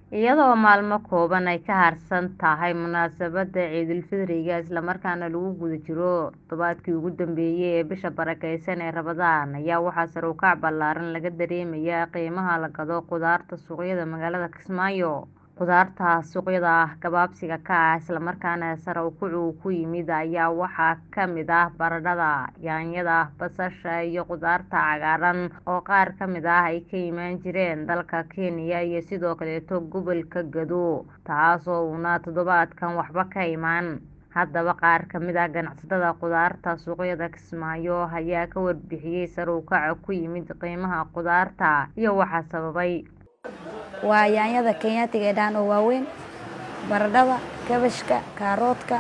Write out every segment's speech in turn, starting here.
iyadoo maalmo kooban ay ka harsan tahay munaasabadda ciidulfidriga islamarkaana lagu guda jiro toddobaadkii ugu dambeeyay ee bisha barakeysan ee ramadaan ayaa waxaa sare u kac ballaaran laga dareemayaa qiimaha la gado khudaarta suuqyada magaalada kismaayo khudaarta suuqyada ah gabaabsiga ka ah islamarkaana sare u kacu ku yimid ayaa waxaa kamid ah baradhada yaanyada basasha iyo khudaarta cagaaran oo qaar kamid ah ay ka imaan jireen dalka kenya iyo sidoo kaleeto gobolka gado taasoo uuna toddobaadkan waxba ka imaan haddaba qaar kamid ah ganacsatada khudaarta suuqyada kismaayo ayaa ka warbixiyay sare u kaca ku yimid qiimaha khudaarta iyo waxa sababay waa yaanyada kenyaatiga ee dhahan oo waaweyn baradhada kabashka kaaroodka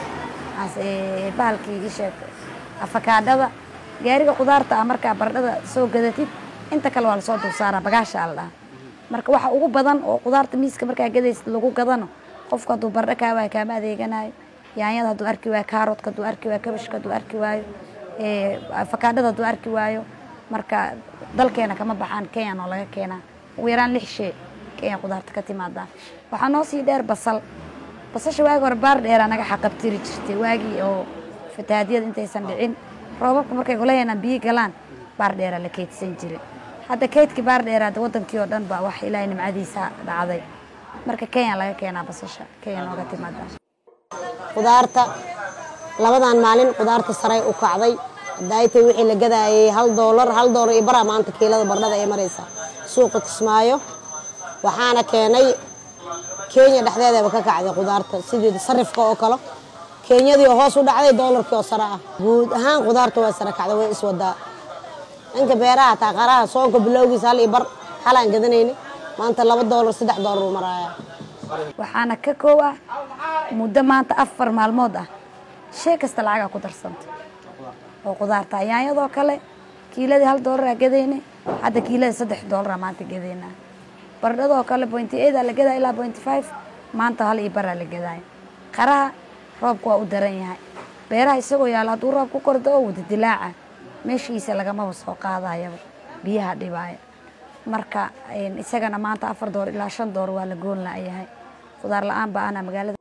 bahalkii isheeg afakaadhada gaariga khudaarta ah markaa baradhada soo gadatid inta kale waa lasoo dulsaaraa bagaasha la dhaha marka waxa ugu badan oo khudaarta miiska markaa gadaysid lagu gadano qofku hadduu baradho kaa waayo kaama adeeganayo yaanyada hadduu arki waayo kaaroodka hadduu arki waayo kabashka hadduu arki waayo afakaadhada hadduu arki waayo marka dalkeena kama baxaan kenyan oo laga keenaa ugu yaraan lix shey kenya khudaarta ka timaadaan waxaa noo sii dheer basal basasha waagi hore baar dheeraa naga xaqabtiri jirtay waagii oo fatahaadyada intaysan dhicin roobabka markay golaheena biyo galaan baar dheeraa la keydsan jiray hadda keydkii baar dheeraad wadankii oo dhan baa wax ilaahay nimcadiisa dhacday marka kenya laga keenaa basasha kenya nooga timaadaan khudaarta labadan maalin khudaarta saray u kacday daaytay wixii la gadaayay hal doolar hal doolar iyo baraa maanta kiilada bardhada ay maraysaa suuqa kismaayo waxaana keenay kenya dhexdeedaba ka kacday khudaarta sidii sarifka oo kale kenyadii oo hoos u dhacday doolarkii oo sare ah guud ahaan khudaarta waa sare kacday way iswadaa dhanka beeraha taa qaraha soonka bilowgiisa hal iyo bar halaan gadanayni maanta laba doolar saddex doolar uu maraaya waxaana ka koow ah muddo maanta afar maalmood ah shay kasta lacagaa ku darsanta oo khudaarta yaanyadoo kale kiiladii hal doolaraa gadayna hadda kiilada saddex doolara maanta gadaynaa baradhadoo kale pointy eightaa la gadaa ilaa pointy five maanta hal iyo baraa la gadaaya qaraha roobka waa u daran yahay beeraha isagoo yaalla hadduu roob ku kordo oo wada dilaaca meeshiisa lagamaba soo qaadayaba biyaha dhibaaya marka isagana maanta afar door ilaa shan door waa la goon la-yahay khudaar la-aan ba ana magaalada